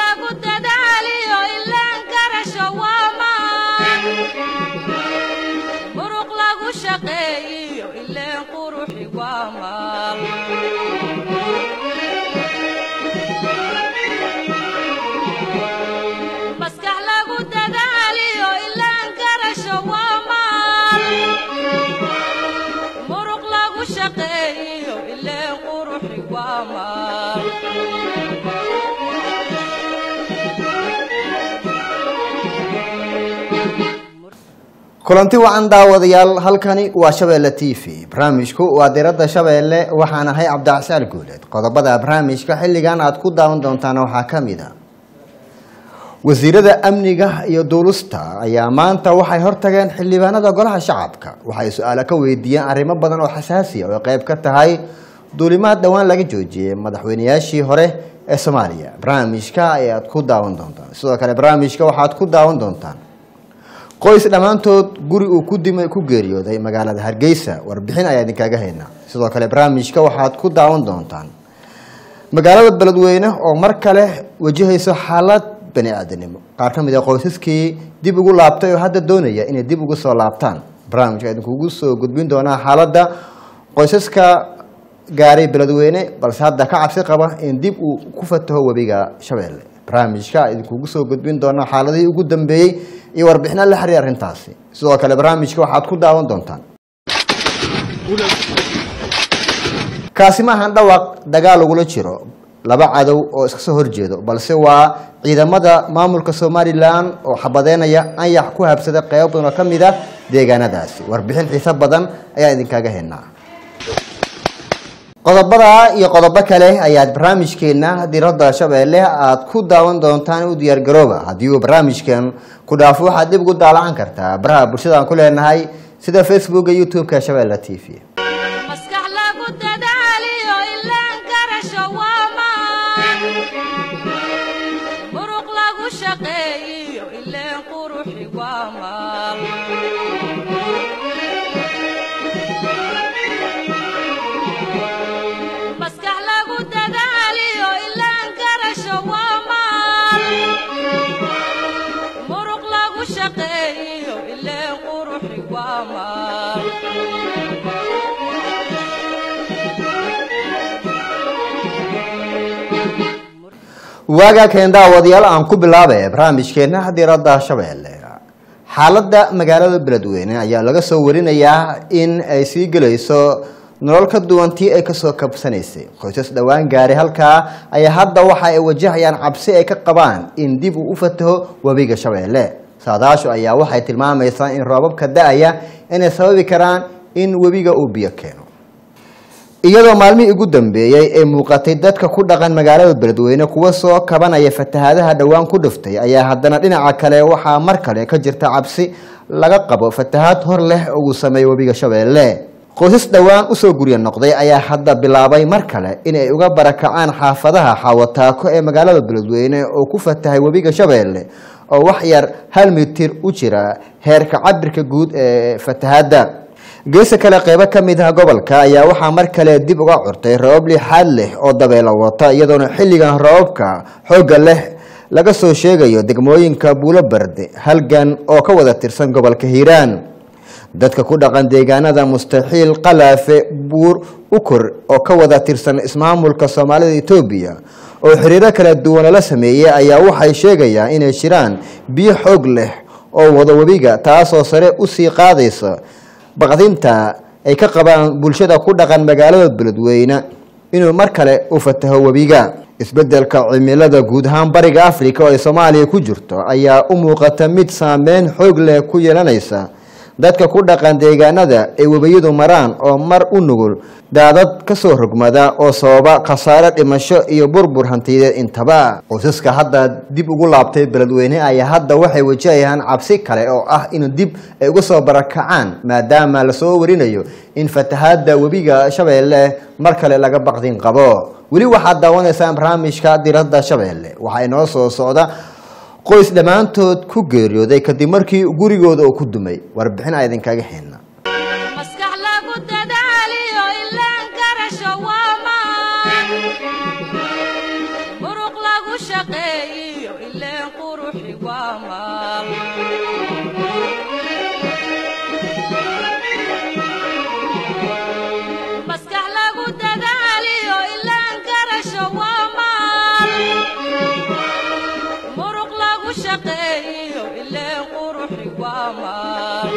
lagu dadaaliyo ilaan garasho waa maan muruq lagu shaqeeyiyo ileen quruxi waa maal maskax lagu dadaaliyo ilaan garasho waa maal muruq lagu shaqeeyiyo ileen quruxi waa maal kulanti wacan daawadayaal halkani waa shabeelle t v barnaamijku waa diradda shabeelle waxaan ahay cabdicsaal guuleed qodobada barnaamijka xilligan aad ku daawan doontaan waxaa ka mid a wasiirada amniga iyo duulusta ayaa maanta waxay hortageen xildhibaanada golaha shacabka waxay su-aalo ka weydiiyeen arrimo badan oo xasaasiya oo ay qayb ka tahay duulimaad dhowaan laga joojiyey madaxweynayaashii hore ee soomaaliya barnaamijka ayaad ku daawan doontaan sidoo kale barnaamijka waxaad ku daawan doontaan qoys dhammaantood guri uu ku dimay ku geeriyooday magaalada hargeysa warbixin ayaa idinkaga haynaa sidoo kale barnaamijka waxaad ku daawan doontaan magaalada beledweyne oo mar kale wajahayso xaalad bani aadanimo qaar ka mid a qoysaskii dib ugu laabtay oo hadda doonaya inay dib ugu soo laabtaan barnaamijka idinkugu soo gudbin doonaa xaaladda qoysaska gaaray beledweyne balse hadda ka cabsi qaba in dib uu ku fataho webiga shabeelle barnaamijka idinkugu soo gudbin doonaa xaaladihii ugu dambeeyey iyo warbixino la xiriir arrintaasi sidoo kale barnaamijka waxaad ku daawan doontaan kaasi maahan dhawaaq dagaal lagula jiro laba cadow oo iska soo horjeedo balse waa ciidamada maamulka somalilan oo xabadeynaya anyax ku habsada qeybo badan oo ka mid a deegaanadaasi warbixin xiiso badan ayaa idinkaga haynaa qodobada iyo qodobo kale ayaad barnaamijkeena diradda shabeelle aad ku daawan doontaan u diyaargarooba haddii uu barnaamijkan ku dhaafo waxaad dib ugu daalacan kartaa baraha bulshada aan ku leenahay sida facebooka youtube-ka shabeelle t v maskax lagu dadaaliyo ilaan garasho waa maan muruq lagu shaqeeyiyo ileen quruxi waa maal maskax lagu dadaaliyo ilaan garasho waa maal muruq lagu shaqeeyiyo ileen quruxi waa maal waagaa keen daawadayaal aan ku bilaabay barnaamijkeena diradda shabeelle xaaladda magaalada beledweyne ayaa laga soo warinayaa in ay sii gelayso nolol ka duwan tii ay kasoo kabsanaysay qoysas dhowaan gaaray halkaa ayaa hadda waxa ay wajahayaan cabsi ay ka qabaan in dib uu u fataho webiga shabeelle saadaashu ayaa waxay tilmaamaysaa in roobabka da-aya inay sababi karaan in webiga uu biyo keeno iyadoo maalmihii ugu dambeeyey ee muuqatay dadka ku dhaqan magaalada beledweyne kuwa soo kabanaya fatahaadaha dhowaan ku dhiftay ayaa haddana dhinaca kale waxaa mar kale ka jirta cabsi laga qabo fatahaad hor leh oo uu sameeyo webiga shabeelle qoysas dhowaan usoo gurya noqday ayaa hadda bilaabay mar kale inay uga barakacaan xaafadaha xaawataako ee magaalada beledweyne oo ku fatahay webiga shabeelle oo wax yar hal mitir u jira heerka cabirka guud ee fatahaadda geesa kale qeybo ka mid ah gobolka ayaa waxaa mar kale dib uga curtay roobab lixaad leh oo dabeelo wata iyadoona xilligan roobabka xoogga leh laga soo sheegayo degmooyinka buulo barde halgan oo ka wada tirsan gobolka hiiraan dadka ku dhaqan deegaanada mustaxiil qalaafe buur ukor oo ka wada tirsan ismaamulka soomaalida etoobiya oo xiriiro kala duwan lala sameeyey ayaa waxay sheegayaan inay jiraan biyo xoog leh oo wada webiga taasoo sare usii qaadaysa baqdinta ay ka qabaan bulshada ku dhaqan magaalada beledweyne inuu mar kale u fataho webiga isbedelka cimilada guud ahaan bariga africa oo ay soomaaliya ku jirto ayaa u muuqata mid saameyn xoog leh ku yeelanaysa dadka ku dhaqan deegaanada ay webiyadu maraan oo mar u nugul daadad kasoo rogmada oo sababa khasaare dhimasho iyo burbur hantiyadeed intaba qoysaska hadda dib ugu laabtay beledweyne ayaa hadda waxay wajahayaan cabsi kale oo ah in dib ay uga soo barakacaan maadaama lasoo warinayo in fatahaada webiga shabeelle mar kale laga baqdin qabo weli waxaad daawanaysaan barnaamijka diradda shabeelle waxaa inoo soo socda qoys dhammaantood ku geeriyooday kadib markii gurigooda uu ku dumay warbixin a idinkaga xidna maskax lagu dadaaliyo ilaan garasho waa maan muruq lagu shaqeeyiyo maal maskax lagu dadaaliyo ilaan garasho waa maal muruq lagu shaqeeyo ileen quruxi waa maal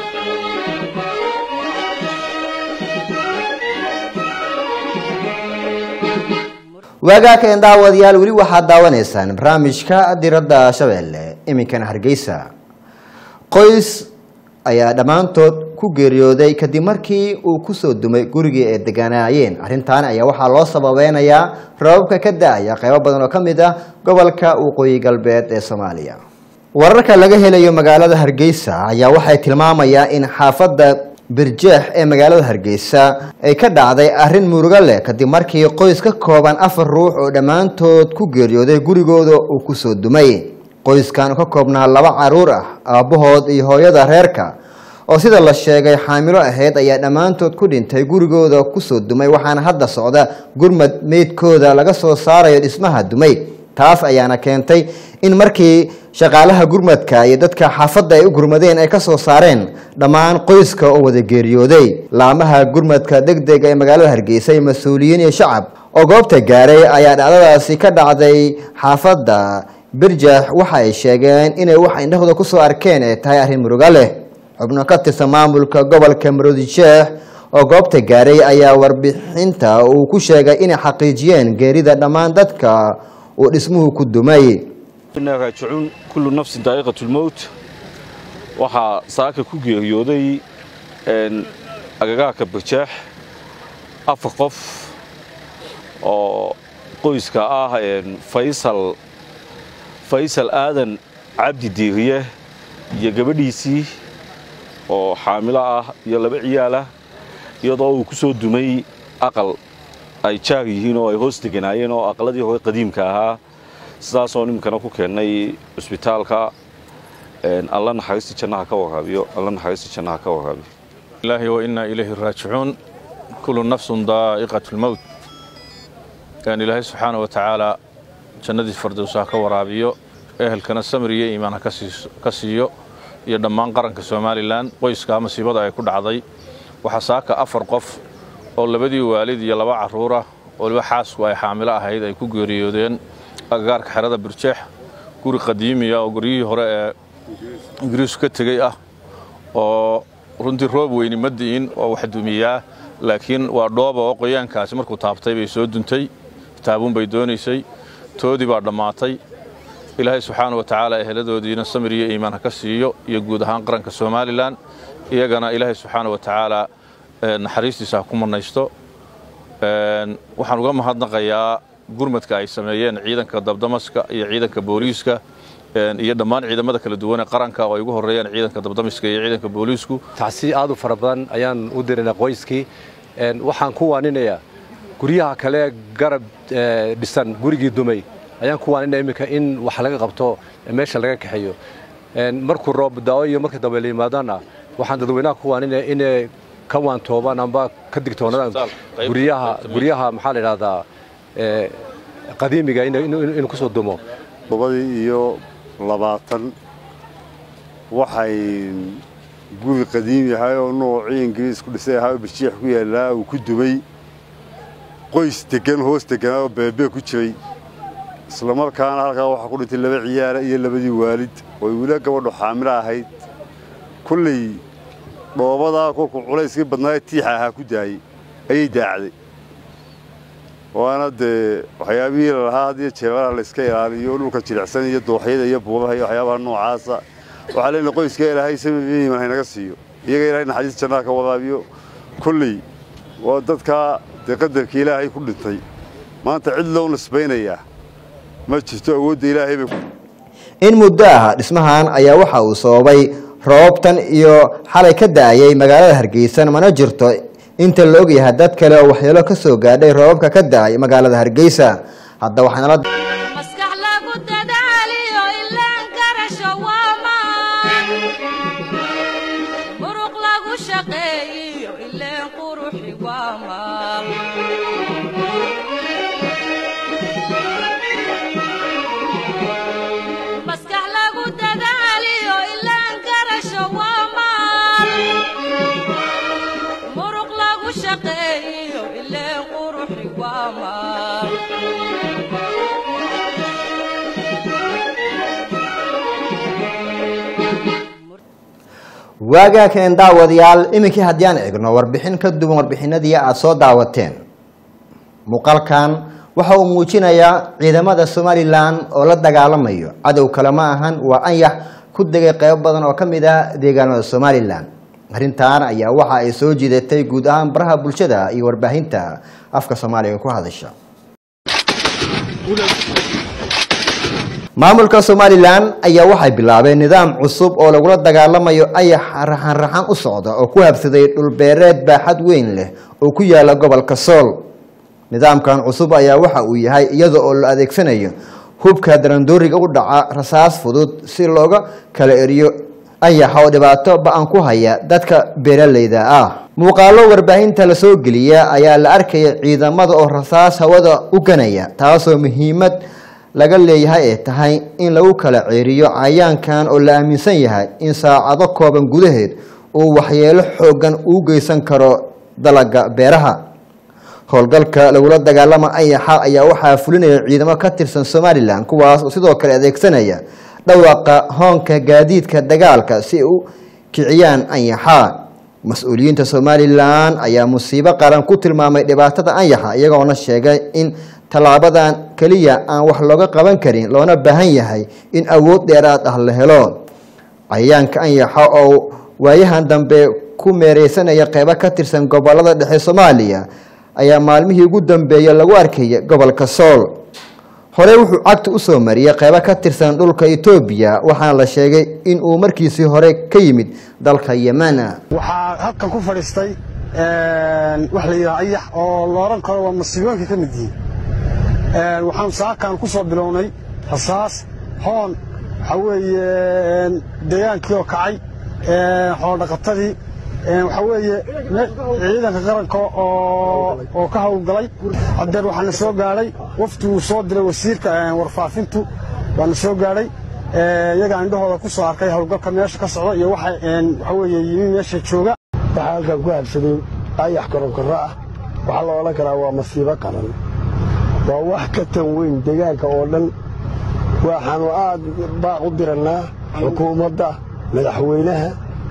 waagaakeen daawadayaal weli waxaad daawanaysaan barnaamijka diradda shabeelle iminkana hargeysa qoys ayaa dhammaantood ku geeriyooday kadib markii uu kusoo dumay gurigii ay deganaayeen arrintan ayaa waxaa loo sababeynayaa rababka ka da-aya qeybo badan oo ka mid ah gobolka waqooyi galbeed ee soomaaliya wararka laga helayo magaalada hargeysa ayaa waxay tilmaamayaan in xaafadda birjeex ee magaalada hargeysa ay ka dhacday arrin murugo leh kadib markii qoys ka kooban afar ruux oo dhammaantood ku geeriyooday gurigooda uu kusoo dumay qoyskan ka koobnaa laba caruur ah aabbahood iyo hooyada reerka oo sida la sheegay xaamilo ahayd ayaa dhammaantood ku dhintay gurigooda kusoo dumay waxaana hadda socda gurmad meydkooda laga soo saarayo dhismaha dumay taas ayaana keentay in markii shaqaalaha gurmadka iyo dadka xaafadda ay u gurmadeen ay ka soo saareen dhammaan qoyska oo wada geeriyooday laamaha gurmadka deg dega ee magaalada hargeysa iyo mas-uuliyiin iyo shacab oo goobta gaaray ayaa dhacdadaasi ka dhacday xaafadda birjax waxa ay sheegeen inay wax indhahooda kusoo arkeen ay tahay arrin muruga leh xubno ka tirsan maamulka gobolka maroodijeex oo goobta gaaray ayaa warbixinta uu ku sheegay inay xaqiijiyeen geerida dhammaan dadka uu dhismuhu ku dumay inaa raajicuun kullu nafsin daa'iqatulmowt waxaa saaka ku geeriyooday agagaarka barjaax afar qof oo qoyska ah faysal faysal aadan cabdi diiriye iyo gabadhiisii oo xaamilo ah iyo laba ciyaalah iyadoo uu ku soo dumay aqal ay jaar yihiin oo ay hoos deganaayeen oo aqaladii hore qadiimka ahaa sidaasoo nimankana ku keennay cusbitaalka alla naxariistii jannaha ka waraabiyo alla naxariistii jannaha ka waraabiyo ilaahi wa innaa ilayhi raajicuun kullu nafsun daa'iqatu lmowt ilaahay subxaana wa tacaala jannadii fardows ha ka waraabiyo ehelkana samir iyo iimaan ha ka siiyo iyo dhammaan qaranka somalilan qoyskaa masiibada ay ku dhacday waxaa saaka afar qof oo labadii waalid iyo laba carruurah oo liba xaasku ay xaamilo ahayd ay ku geeriyoodeen agagaarka xerada birjeex guri qadiimiya oo guryihii hore ee ingiriisku ka tegey ah oo runtii roob weyni ma di'in oo wax dumiyaa laakiin waa dhooba oo qoyaankaasi markuu taabtay bay soo duntay taabuun bay doonaysay toodii baa dhammaatay ilaahay subxaana wa tacaala eheladoodiina samir iyo iimaan ha ka siiyo iyo guud ahaan qaranka somalilan iyagana ilaahay subxaana wa tacaala naxariistiisa ha ku mannaysto waxaan uga mahadnaqayaa gurmadka ay sameeyeen ciidanka dabdamaska iyo ciidanka booliiska iyo dhammaan ciidamada kala duwan ee qaranka oo ay ugu horreeyaan ciidanka dabdamiska iyo ciidanka booliisku tacsi aad u fara badan ayaan u dirinay qoyskii waxaan ku waaninayaa guryaha kale garab dhisan gurigii dumay ayaan ku waaninaya iminka in wax laga qabto meesha laga kaxeeyo markuu roob daawo iyo markii dambe la yimaadaana waxaan dadweynaha ku waaninaya inay ka waantoobaan amba ka digtoonaadaan guryaha guryaha maxaa la idhahdaa qadiimiga inuu ku soo dumo labadii iyo labaatan waxay guri qadiim yahay oo noocii ingiriis ku dhisay ahaa oo birjiix ku yaallaa uu ku dumay qoys deggan hoos degganaa oo beebee ku jiray islamarkaana halkaa waxaa ku dhintay laba ciyaara iyo labadii waalid ooy wila gabadhu xaamilo ahayd kulley dhoobadaa kolkuu culayskii badnaaye tiixa ahaa ku daayey ayay daacday waana dee waxyaabihii lalahaa hadiyo jeebalaha layska ilaaliyo dhulka jilicsan iyo dooxyada iyo buubaha iyo waxyaabaha noocaasa waxaa leenahay qoyska ilaahay samimiiman haynaga siiyo iyaga ilaahay naxariis jannaha ka wadaabiyo kulley waa dadkaa dee qadarka ilaahay ku dhintay maanta cid loo nisbaynayaa ma jirto awoodda ilaahay bay in muddo ah dhismahan ayaa waxa uu sababay roobtan iyo xalay ka da-ayay magaalada hargeysa mana jirto inta la ogyahay dad kale oo waxyeelo ka soo gaadhay roobabka ka da-ay magaalada hargeysa hadda waxaanala maskax lagu dadaaliyo ilaan garasho waa maan muruq lagu shaqeeyiyo ileen quruxi waa maal maskax lagu dadaaliyo waagaa keen daawadayaal iminkii haddii aan eegno warbixin ka duwan warbixinadii aada soo daawateen muuqaalkan waxa uu muujinayaa ciidamada somalilan oo la dagaalamayo cadow kale ma ahan waa anyax ku degay qeybo badan oo ka mid ah deegaanada somalilan arrintan ayaa waxa ay soo jiidatay guud ahaan baraha bulshada iyo warbaahinta afka soomaaliga ku hadasha maamulka somalilan ayaa waxay bilaabeen nidaam cusub oo lagula dagaalamayo ayax raxan-raxan u socda oo ku habsaday dhulbeereed baaxad weyn leh oo ku yaala gobolka sool nidaamkan cusub ayaa waxa uu yahay iyada oo la adeegsanayo hubka darandooriga u dhaca rasaas fudud si looga kala eriyo ayaxa oo dhibaato ba-an ku haya dadka beeralayda ah muuqaalo warbaahinta la soo geliya ayaa la arkaya ciidamada oo rasaas hawada u ganaya taasoo muhiimad laga leeyahay ay tahay in lagu kala ceeriyo cayaankan oo la aaminsan yahay in saacado kooban gudaheed uu waxyeelo xoogan uu geysan karo dalaga beeraha howlgalka lagula dagaalama ayaxa ayaa waxaa fulinaya ciidamo ka tirsan somalilan kuwaas oo sidoo kale adeegsanaya dhawaqa hoonka gaadiidka dagaalka si ay u kiciyaan anyaxa mas-uuliyiinta somalilan ayaa musiibo qaran ku tilmaamay dhibaatada anyaxa iyagoona sheegay in tallaabadan keliya aan wax looga qaban karin loona baahan yahay in awood dheeraad ah la helo cayayaanka anyaxa oo waayahan dambe ku meereysanaya qeybo ka tirsan gobolada dhexe soomaaliya ayaa maalmihii ugu dambeeyey lagu arkaya gobolka sool horey wuxuu cagta usoo mariyey qeybo ka tirsan dhulka etoobiya waxaana la sheegay in uu markiisii hore ka yimid dalka yemana waxaa halkan ku fadhiistay wax la yidhaha ayax oo la odhan karo waa masiibooyinka ka mid yihiin waxaan saakaan ku soo bilownay rasaas hoon waxaa weeye degaankii oo kacay xoolodhaqatadii waxaa weeye ciidanka qaranka oo ka howlgalay haddeer waxaana soo gaadhay wafti uu soo diray wasiirka warfaafintu waana soo gaadhay iyagaa indhahooda ku soo arkay howlgalka meesha ka socda iyo waxaa weeye yimi meesha jooga waxaa halkan ku habsaday ayax korokoro ah waxaa la odhan karaa waa masiibo qaran waa wax ka tan weyn deegaanka oo dhan waxaanu aad baaq u dirannaa xukuumadda madaxweynaha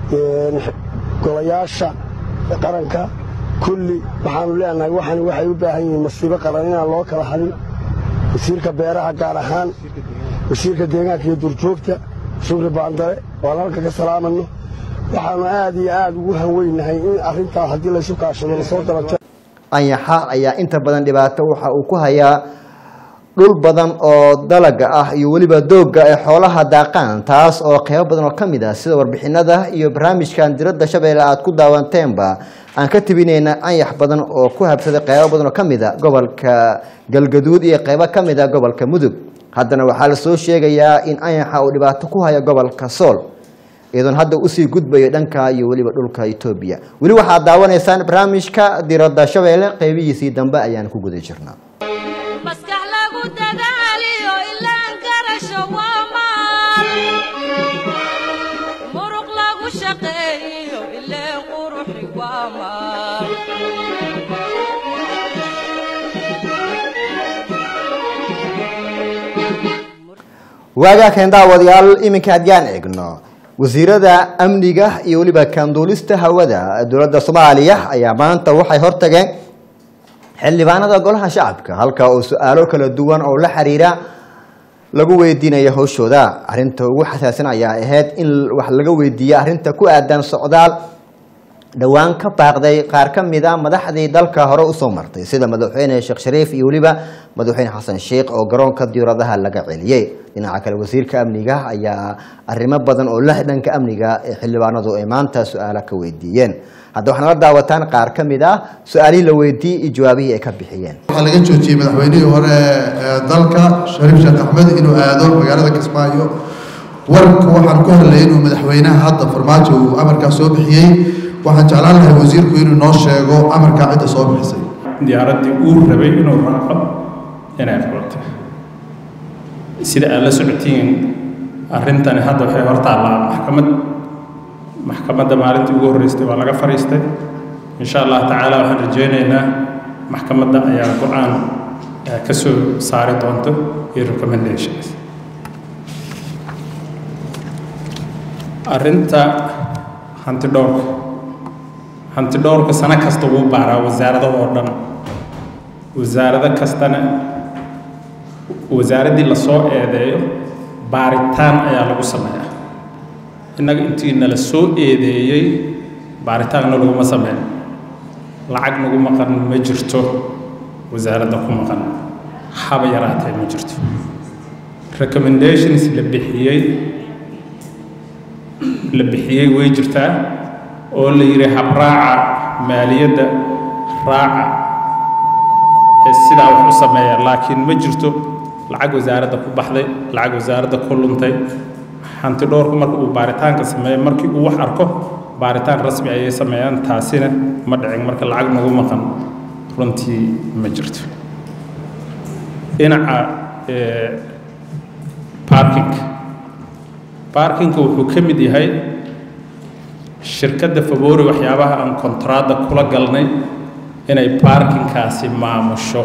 golayaasha qaranka kulli waxaanu leenahay waxan waxay u baahan yihiin masiibo qaran inaan loo kala hadin wasiirka beeraha gaar ahaan wasiirka deegaanka iyo durjoogta shukri baandare waan halka ka salaamanno waxaanu aad iyo aad ugu hanweynahay in arrintaas haddii laysu kaashado lasoo dabata anyaxa ayaa inta badan dhibaato waxa uu ku hayaa dhul badan oo dalaga ah iyo weliba doogga ay xoolaha daaqaan taas oo qeybo badan oo ka mid ah sida warbixinada iyo barnaamijkan diradda shabeelle aada ku daawanteenba aan ka tebineyna anyax badan oo ku habsaday qeybo badan oo ka mid a gobolka galgaduud iyo qeybo ka mid a gobolka mudug haddana waxaa lasoo sheegayaa in anyaxa uu dhibaato ku hayo gobolka sool iyadoon hadda usii gudbayo dhanka iyo weliba dhulka etoobiya weli waxaad daawanaysaan barnaamijka diradda shabeelle qeybihiisii dambe ayaan ku guda jirnaa maskax lagu dadaaliyo ilaan garasho waa maal muruq lagu shaqeeyo ileen quruxi waa maal waagaa keen daawadayaal iminka haddiyaan eegno wasiirada amniga iyo weliba kaanduulista hawada dowladda soomaaliya ayaa maanta waxay hortageen xildhibaanada golaha shacabka halka oo su-aalo kala duwan oo la xiriira lagu weydiinayo howshooda arinta ugu xasaasan ayaa ahayd in wax laga weydiiyo arrinta ku aadan socdaal dhowaan ka baaqday qaar ka mid a madaxdii dalka hore usoo martay sida madaxweyne sheekh shariif iyo weliba madaxweyne xasan sheikh oo garoonka diyaaradaha laga celiyey dhinaca kale wasiirka amniga ayaa arrimo badan oo la dhanka amniga ee xildhibaanadu ay maanta su-aalo ka weydiiyeen hadda waxaana la daawataan qaar ka mid ah su-aalihii la weydiiyey iyo jawaabihii ay ka bixiyeen waxaa laga joojiyey madaxweynihii hore ee dalka shariif sheekh axmed inuu aado magaalada kismaayo warku waxaan ku hadlayay inuu madaxweynaha hadda farmaajo uu amarkaas soo bixiyey waxaan jeclaan lahay wasiirku inuu noo sheego amarkaa cidda soo bixisay diyaaraddii uu rabay inuu raaco inay furatay sida aad la socotiin arrintani hadda waxay hortaallaa maxkamad maxkamadda maalintii ugu horreystay waa laga fadhiistay insha allah tacaala waxaan rajaynaynaa maxkamadda ayaa go-aan ka soo saari doonto iyo recommendations arrinta hanti dhowrka hanti dhowrka sano kasta wuu baaraa wasaarado oo dhan wasaarado kastana wasaaraddii lasoo eedeeyo baaritaan ayaa lagu sameeyaa innaga intii nala soo eedeeyey baaritaanna laguma sameyn lacag nagu maqan ma jirto wasaaradda ku maqan haba yaraatee ma jirto recommendations la bixiyey la bixiyey way jirtaa oo la yidhi habraaca maaliyadda raaca ee sidaa wax u sameeya laakiin ma jirto lacag wasaaradda ku baxday lacag wasaaradda ku luntay hanti dhowrku marka uu baaritaanka sameeyo markii uu wax arko baaritaan rasmi ayay sameeyaan taasina ma dhicin marka lacag nagu maqan runtii ma jirto dhinaca parking parkinka wuxuu ka mid yahay shirkadda favori waxyaabaha aan kontraadda kula galnay inay parkinkaasi maamusho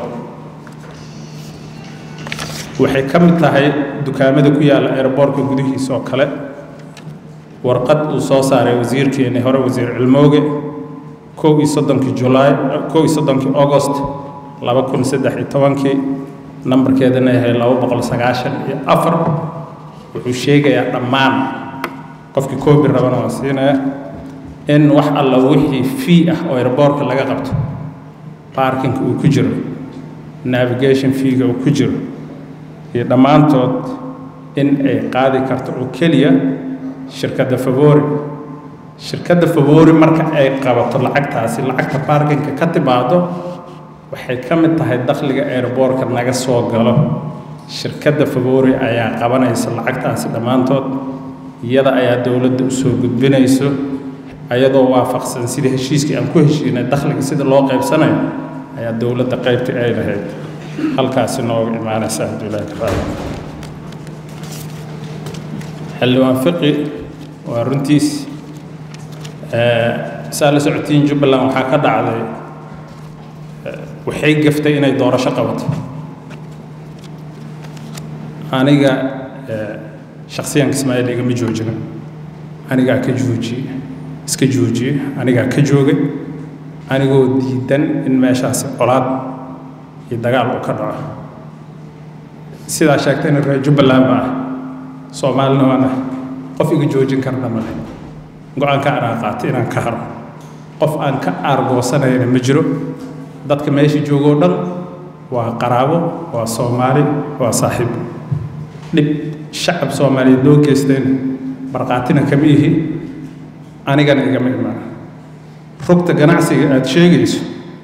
waxay ka mid tahay dukaamada ku yaalla aeroboortka gudihiisa oo kale warqad uu soo saaray wasiirkeeni hore wasiir cilmooge kow iyo soddonkii julaay kow iyo soddonkii augost laba kun saddex iyo tobankii nambarkeedana yahay laba boqol sagaashan iyo afar wuxuu sheegayaa dhammaan qofkii koobi rabana waan siinaya in wax alla wixii fee ah oo airboortka laga qabto parkinka uu ku jiro navigation feega uu ku jiro iyo dhammaantood in ay qaadi karto oo keliya shirkadda favori shirkadda favori marka ay qabato lacagtaasi lacagta parkinka ka timaado waxay ka mid tahay dakhliga airboortka naga soo galo shirkadda favori ayaa qabanaysa lacagtaasi dhammaantood iyada ayaa dowladda u soo gudbinayso ayadoo waafaqsan sidii heshiiskii aan ku heshiinay dakhliga sida loo qaybsanayo ayaa dowladda qaybtii ay lahayd halkaasi nooga imaanaysa hadduu ilaahi raali xildhibaan fiqi waa runtiis saa la socotiin jubbaland waxaa ka dhacday waxay gaftay inay doorasho qabato aniga shaksiyan ismaaciil igama joojina anigaa ka joojiyey iska joojiyey anigaa ka joogay anigoo diidan in meeshaasi colaad iyo dagaal uu ka dhaco sidaa sheegtayna reer jubbaland ba ah soomaalina waana qof iga joojin karna male go-aanka anaa qaatay inaan ka haro qof aan ka aargoosanayna ma jiro dadka meesha joogoo dhan waa qaraabo waa soomaali waa saaxiib dhib shacab soomaaliyeed loo geystayna markhaatina kama ihi anigana igama imaan rugta ganacsiga aada sheegayso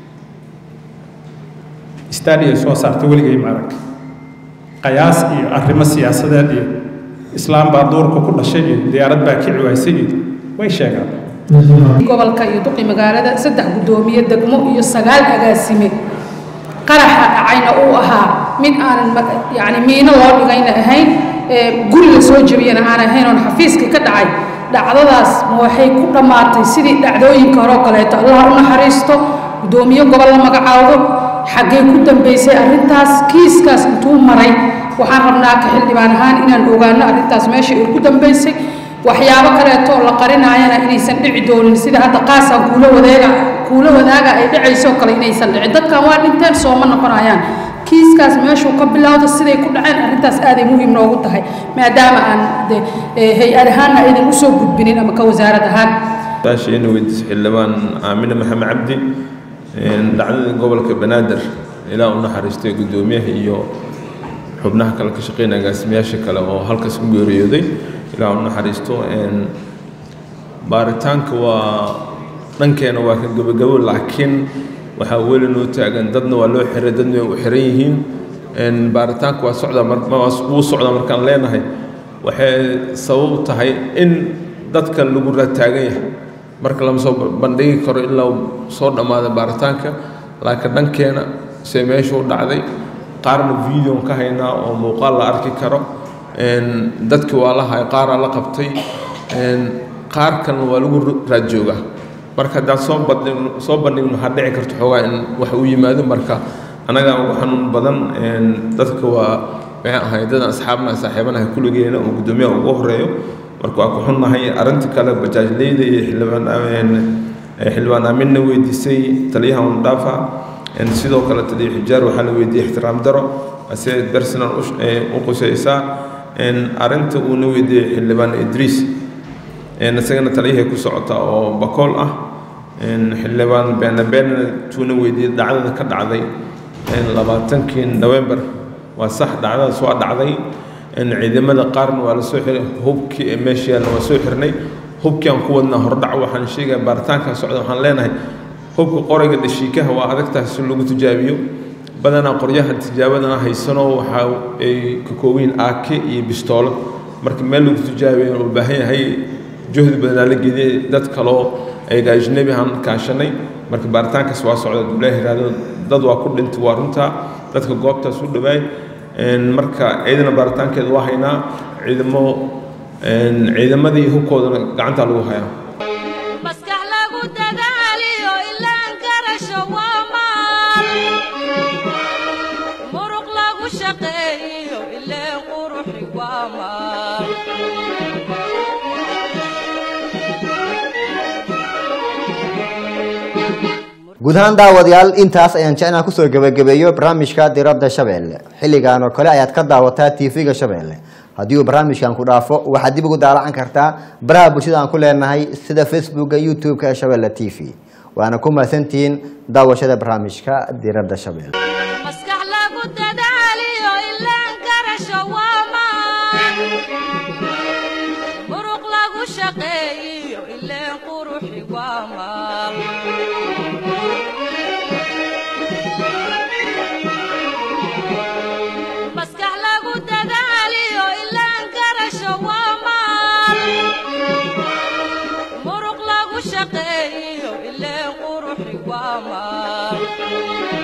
stadia soo saarta weligay maarag qayaas iyo arrimo siyaasadeed iyo islaam baa duurka ku dhashay iyo diyaarad baa kici waysay iyo way sheegaan gobolka iyo duqi magaalada saddex guddoomiye degmo iyo sagaal agaasime qaraxa dhacayna uu ahaa mid aanan yani miino loo dhigayna ahayn guri la soo jebiyana aan ahayn oon xafiiska ka dhacay dhacdadaas ma waxay ku dhammaatay sidii dhacdooyinka hore oo kaleeto allah u naxariisto guddoomiye gobol la magacaawdo xaggee ku dambaysay arrintaas kiiskaas intuu maray waxaan rabnaa ka xildhibaan ahaan inaan ogaano arrintaas meesha ay ku dambaysay waxyaabo kaleeto oo la qarinaayana inaysan dhici doonin sida hadda qaasaan kuula wadeega kuula wadaaga ay dhacaysoo kale inaysan dhicin dadkan waa dhinteen sooma noqonayaan kiiskaas meeshuu ka bilowda siday ku dhaceen arrintaas aaday muhiim noogu tahay maadaama aan de hay-ad ahaanna aydan usoo gudbinin ama ka wasaarad ahaan saashiina weydiisa xildhibaan aamine maxamed cabdi dhacdadii gobolka banaadir ilaa u naxariistay guddoomiyaha iyo xubnaha kale ka shaqeynaya agaasimayaasha kale oo halkaas ku geeriyooday ilaa u naxariisto baaritaanka waa dhankeena waa ka gabagabo laakiin waxaa weli noo taagan dadna waa loo xiray dadna way u xiran yihiin baaritaanka waa socdaa wuu socdaa markaan leenahay waxay sabab u tahay in dadka lagu rataagan yahay marka lama soo bandhigi karo ilaa soo dhammaada baaritaanka laakiin dhankeena se meesha u dhacday qaarna videon ka haynaa oo muuqaal la arki karo dadkii waa la hay qaaraa la qabtay qaar kalena waa lagu raad joogaa marka haddaan soo bandhigno soo bandhigno waxaa dhici karto xoogaa in wax uu yimaado marka annagaa ugu xanuun badan dadka waa maxay ahay dadan asxaabna saaxiibanaha kulligeena oo guddoomiyaha ugu horeeyo marka waa ku xunnahay arrinta kale bajaajleyda iyo xildhibaan xildhibaan aaminna weydiisay taliyaha undhaafa sidoo kale taliya xijaar waxaa la weydiiyey ixtiraam daro ase personal u qusaysaa arrinta uuna weydiiyey xildhibaan idriis isagana taliyahay ku socota oo bakool ah xildhibaan beenabeena tuuna weydiiyey dhacdada ka dhacday labaatankii november waa sax dhacdadaas waa dhacday ciidamada qaarna waa la soo xiray hubkii ee meesha yaalna waa soo xirnay hubkii aan ku wadnaa hordhac waxaan sheegaya baaritaankan socda waxaan leenahay hubka qorayga dhashiikaha waa adagtahay si lagu tijaabiyo badanaa qoryahan tijaabadana haysano waxa ay ka kooban yihiin aake iyo bistoolo marka meel lagu tijaabiyo u baahan yahay juhdi badanaa la geliyay dad kaloo ayaga ajnabi aan kaashanay marka baaritaankaas waa socda dublaha yiraahdo dad waa ku dhintay waa runtaa dadka goobtaas u dhawaay marka ciidana baaritaankeeda waa haynaa ciidamo ciidamadii hubkoodana gacantaa lagu hayaa maskax lagu dadaaliyo ilaan garasho waa maal muruq lagu shaqeeyo ileen quruxi waa maal guud ahaan daawadayaal intaas ayaan jecnaa kusoo gebagabeeyo barnaamijka diradda shabeelle xilligan oo kale ayaad ka daawataa tv-ga shabeelle haddii uu barnaamijkan ku dhaafo waxaad dib ugu daalacan kartaa baraha bulshada aan ku leenahay sida facebooka youtube-ka ee shabeelle t v waana ku mahadsantihiin daawashada barnaamijka diradda shabeelle maskax lagu dadaaliyo ilaan garasho waa maal muruq lagu shaqeeyo ileen quruxi waa maal maskax lagu dadaaliyo ilaan garasho waa maal muruq lagu shaqeeyo ileen quruxi waa maal